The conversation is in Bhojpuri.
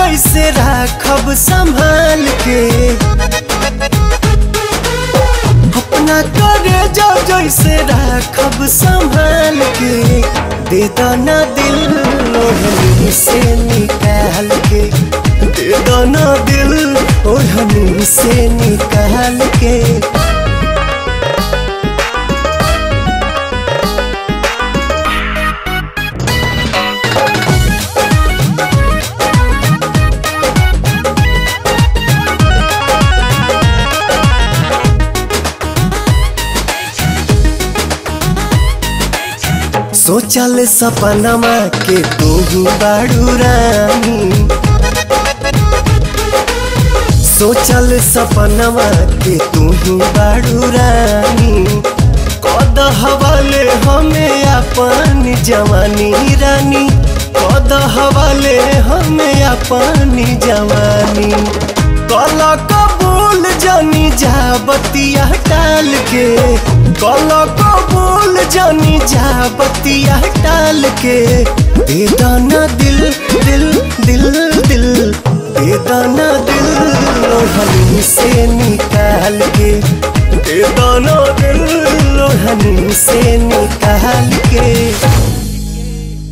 कैसे राखब संभाल के अपना करे जा जैसे राखब संभाल के दे दाना दिल ओढ़नी से निकाल के दे दाना दिल ओढ़नी से निकाल के सोचल सपनमा के तू बाड़ू रानी सोचल सपनमा के तू बाड़ू रानी कद हवाले हमें अपन जवानी रानी कद हवाले हमें अपन जवानी कल कबूल जानी जा बतिया टाल के कल कबूल जानी जा बतिया टाल के दे दाना दिल दिल दिल दिल दे दाना दिल लोहनी से निकाल के दे दाना दिल लोहनी से निकाल के